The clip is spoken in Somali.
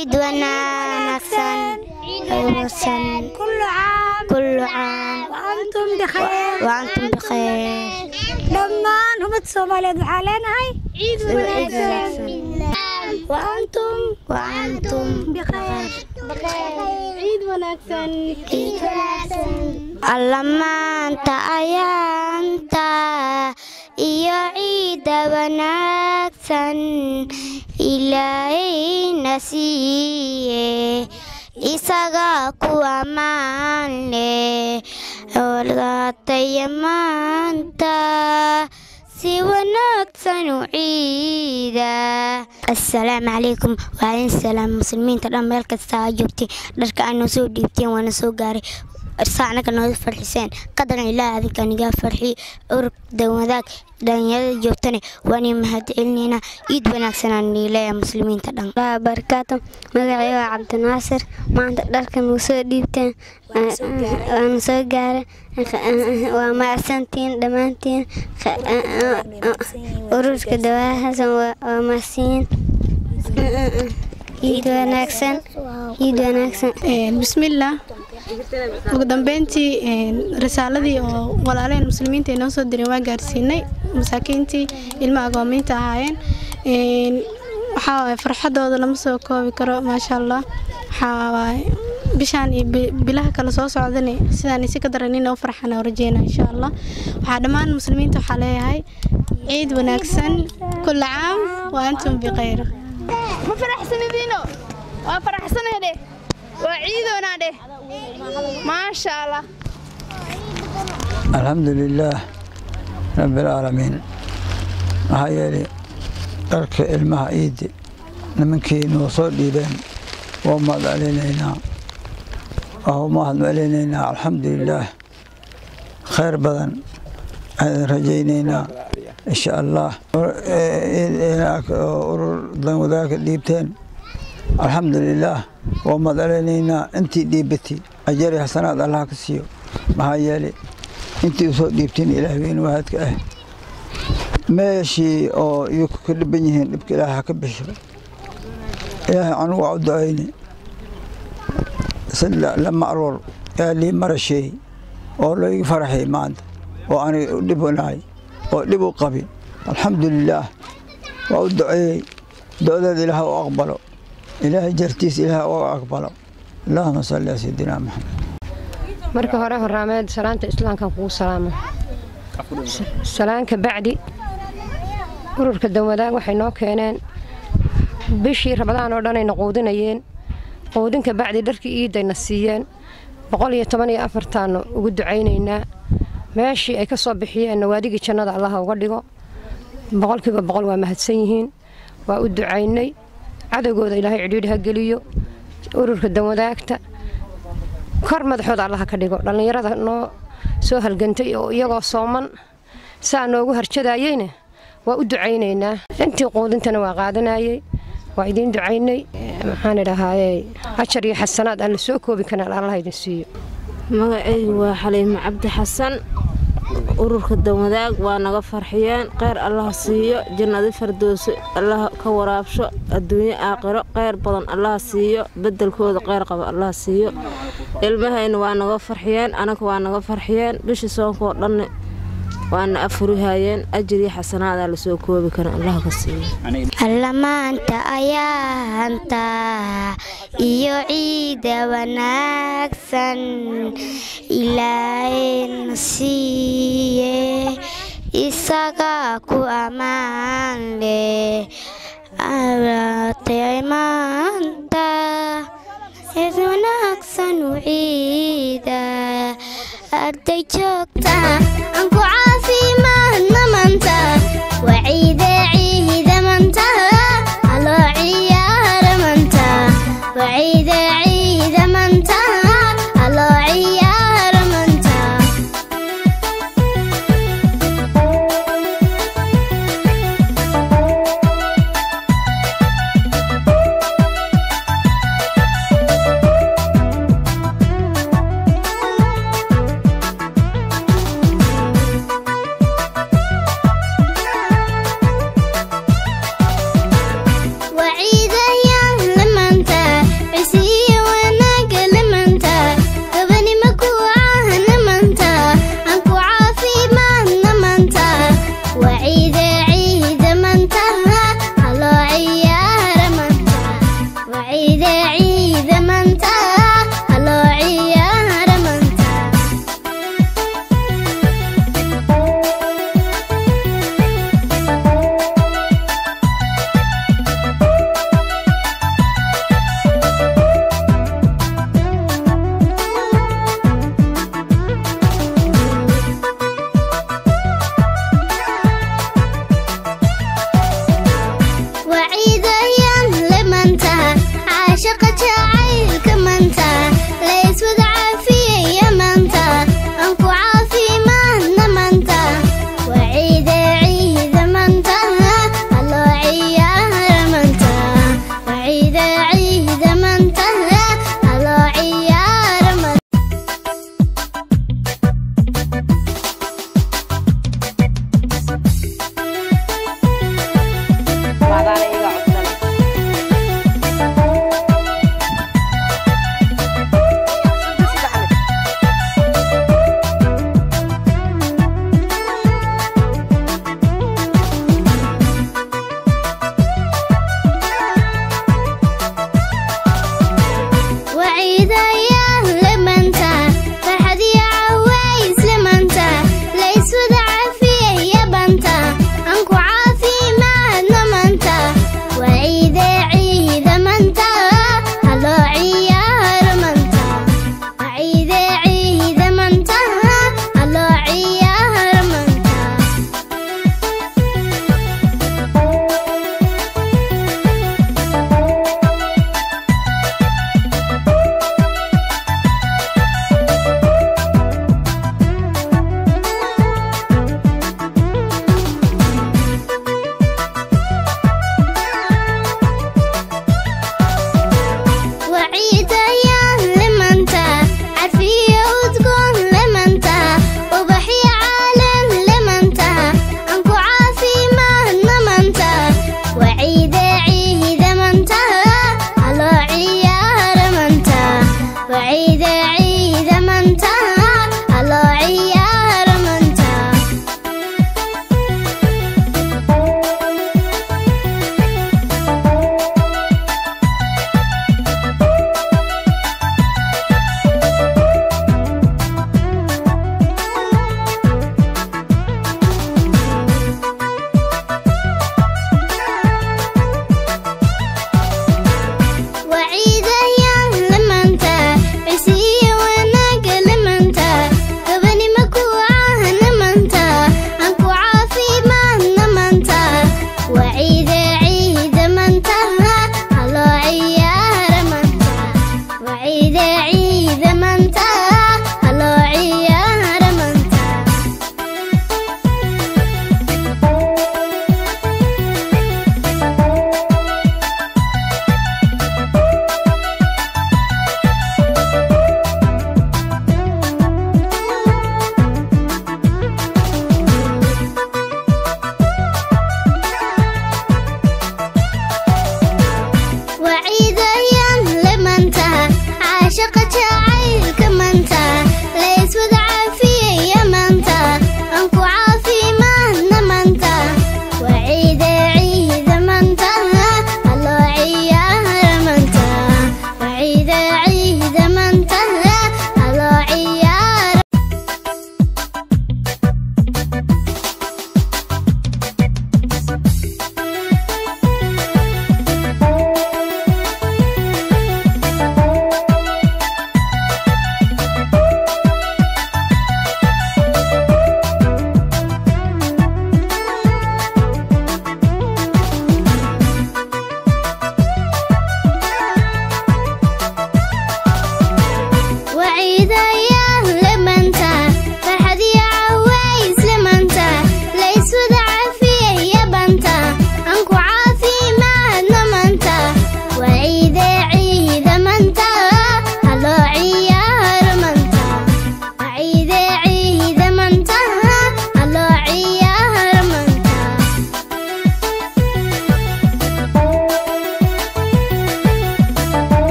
ciid wanaagsan wanaagsan كل عام kullu caam وأنتم بخير waantum bikheer dhammaan umad soomaaliyeed waxaa leenahay ciid ciid wanaagsan وأنتم waantum بخير ciid wanaagsan alla maanta ayaanta iyo ciidda wanaagsan ilaahayna siiye isaga ku ammaan leh olgaataya maanta si wanaagsan u ciida assalaamu calaykum waalin salaam muslimiinta dhan meel kasta aa joogtay dharka aad noo soo dhiibteen waana soo gaaray saacnaga nooga farxiseen qadaran ilaah adinka nigaa farxi urug dawadaag dhalinyarada joogtane waani mahad celinaynaa ciid wanaagsanaan niileeya muslimiinta dhan barakaatu magacayga waa cabdinaasir maanta dharkan wuu soo dhiibteen waana soo gaaray waa macsantiin dhammaantiin ururka dawaahasan waa macsiin ciid wanaagsan ciid wanaagsan bismillaah ugu dambeyntii risaaladii oo walaaleen muslimiinta ay noo soo direen waa gaarsiinay masaakiintii ilma agoomiinta ahaayeen waxaa waaye farxadooda lama soo koobi karo maasha allah waxaa waaye bishaan iyo bilaha kale soo socdana sidaan isi ka daran inoo farxana oo rajeynaa insha allah waxaa dhammaan muslimiinta waxaa leeyahay ciid wanaagsan kulla caam wa antum bikhayr ma faraxsanadiino waa faraxsanahay dheh waa ciidoonaa dheh maasha allah alxamdu lilaah rabbialcaalamiin maxaa yeelay dharka ilmaha ciiddi nimankii noo soo dhiibeen waa mahad celinaynaa waa mahad celinaynaa alxamdu lilaah khayr badan ayaan rajaynaynaa insha allah urur danwadaagka dhiibteen alxamdu lilaah waa mahad celinaynaa intii dhiibati ajari xasanaad allah ka siiyo maxaa yeelay intii usoo dhiibteen ilaah weyn waahadka ah meeshii oo iyaku ka dhiban yihiin dhibka ilaah ha ka bixiro ilaahay anugu waa u ducayne lama aroor yaa lii marasheey oo laygu faraxay maanta oo aniga u dhibanaay oo dhib u qabi alxamdu lilaah waa u duceeyey do-deeda ilaah u aqbalo ilaahay jartiis ilaah u aqbalo allahuma salli ala sayidina maxamed marka hore horaameed salaanta islaamkan kugu salaamo salaanka bacdi ururka danwadaag waxay noo keeneen bishii rabadaan oo dhanayna quudinayeen quudinka bacdi dharkii iidayna siiyeen boqol iyo toban iyo afartaannu ugu ducaynaynaa meeshii ay ka soo bixiyeen nawaadigii jannada allaha uga dhigo boqolkiiba boqol waa mahadsan yihiin waa u ducaynay cadowgooda ilaahay cidhiidhi ha geliyo ururka danwadaagta kor madaxooda allaha ka dhigo dhallinyarada noo soo halgantay oo iyagoo sooman saa noogu harjadaayeyna waa u ducaynaynaa intii quudintana waa qaadanayey waa idiin ducaynay maxaan idhahaaye ajar iyo xasanaad aan la soo koobi karin allaha idin siiyo magacaygu waa xaliimo cabdi xasan ururka danwadaag waa naga farxiyeen kheyr allaha siiyo jannadi fardooso allaha ka waraabsho adduunyo aakhiro kheyr badan allaha siiyo bedelkooda kheyr qaba allaha siiyo ilmahayna waa naga farxiyeen anaga waa naga farxiyeen bishii soonkoo dhanna waana afurihayeen ajir iyo xasanaadaa lasoo koobi karin allaha ka siiyo alla maanta ayaanta iyo ciida wanaagsan ilaahayna siiye isaga ku ammaan leh alatay maanta cid wanaagsan u ciida arday joogta